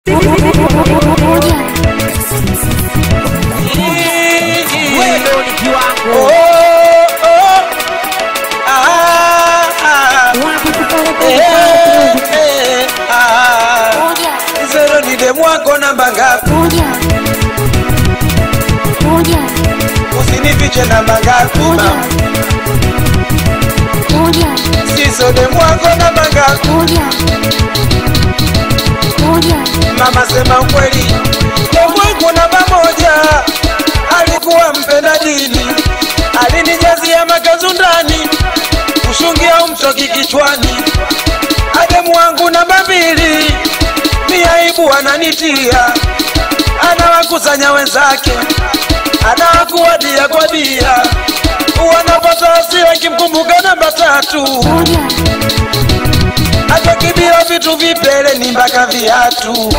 Wewe ndio ni kiwango. Oh, oh, ah, ah, eh, eh, ah. Zero ni demu wako namba ngapi? Usinifiche namba ngapi? mama? Siso demu wako namba ngapi? Mama sema ukweli, demu wangu namba moja alikuwa mpenda dini, alinijazia makazu ndani, kushungia umtoki kichwani. Ademu wangu namba mbili, ni aibu ananitia, anawakusanya wenzake, anawakuwadia kwa dia, wanapata hasira kimkumbuka namba tatu, hata kibia vitu vipele ni mpaka viatu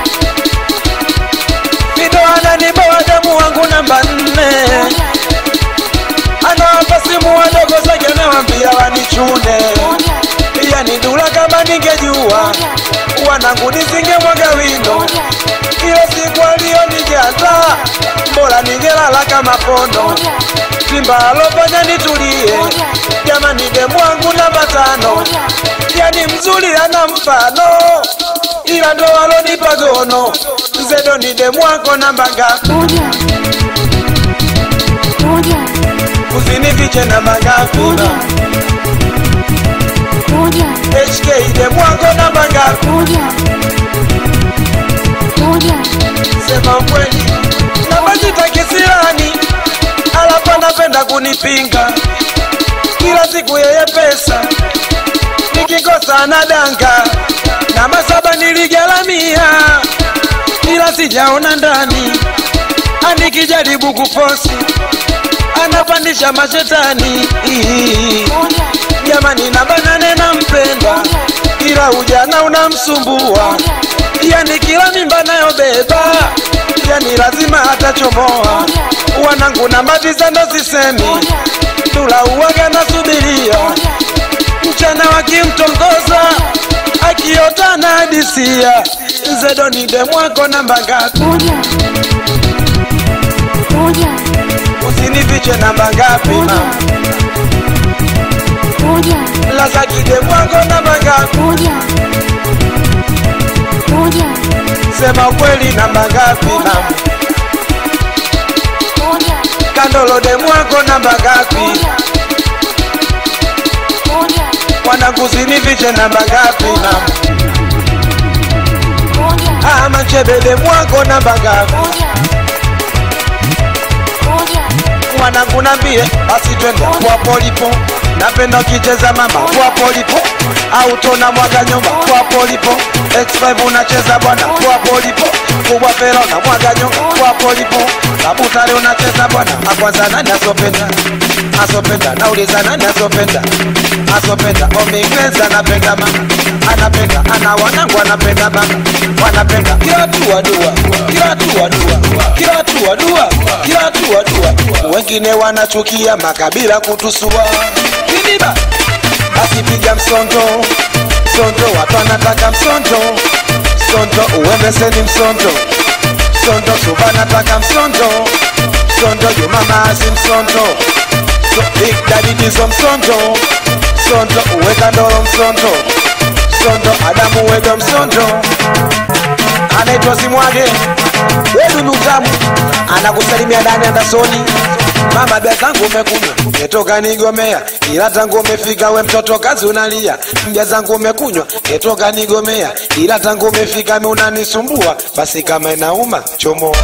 Fido ananiboa demu wangu namba nne, anawapa simu wadogo zake, anawambia wanichune. Pia ni dula kama ningejua, wanangu nisingemwaga wino. Kila siku aliyonijaza, bora ningelala kama pondo. Simba alofanya nitulie, jamani, demu wangu namba tano, yani mzuri ana mfano, ila ndo alonipa gono. Zedo ni demu wako namba ngapi? Usinifiche namba ngapi? HK demu wako namba ngapi? Sema ukweli, namba sita kisirani, alafu anapenda kunipinga kila siku, yeye pesa nikikosa anadanga. Namba saba niligaramia, ila sijaona ndani, anikijaribu kufosi anapandisha mashetani. Jamani, namba nane nampenda, ila ujana unamsumbua, yani kila mimba nayobeba, yani lazima atachomoa. Wanangu namba tisa ndo sisemi, tula uwaga nasubiria mchana wakimtongoza akiota na hadisia. Zedo ni demu wako namba ngapi? Usinifiche namba ngapi? mama? Lazaki demu wako namba ngapi? Sema ukweli namba ngapi? mama? Kandolo demu wako namba ngapi? Wanangu usinifiche namba ngapi? mama? Ah, Manchebe demu wako namba ngapi? mwanangu nambie basi twende kwa polipo napenda ukicheza mama kwa polipo au tona mwaga nyumba kwa polipo x5 unacheza bwana kwa polipo kubwa fero na mwaga nyumba kwa polipo kabutare unacheza bwana akwanza nani asopenda asopenda nauliza nani asopenda asopenda omingweza anapenda mama anapenda ana wanangu anapenda mama wanapenda kila tu wadua kila tu wadua kila tu wadua kila tu wadua wengine wanachukia makabila kutusua kidiba basi piga msondo msondo watu wanataka msondo msondo uembeseni msondo msondo suba nataka msondo msondo jumamazi msondo so, big daddy dizo msondo msondo uweka ndoro msondo msondo adamu wega msondo anaitwa Simwage Wedulu tamu anakusalimia ndani andasoni mama bia zangu umekunywa netoka nigomea ila tangu umefika we mtoto kazi unalia mbia zangu umekunywa netoka nigomea ila tangu umefika mi unanisumbua basi kama inauma chomoa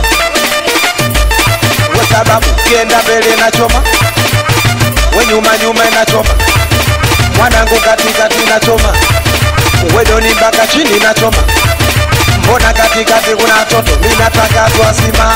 we sababu kienda mbele na choma we nyuma nyuma inachoma mwanangu katikati nachoma wedoni mpaka chini nachoma mbona katikati kuna watoto mi nataka twazima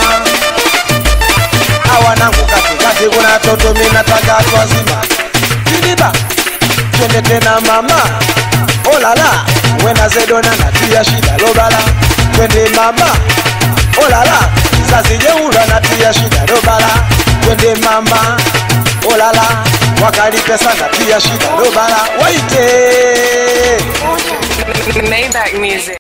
awanangu katikati kuna watoto mi nataka twazima kidiba twende tena mama olala wena zedona natia shida lobala twende mama olala zazi jeula natia shida lobala twende mama olala wakalipe sana pia shida lobala waite Maybach music.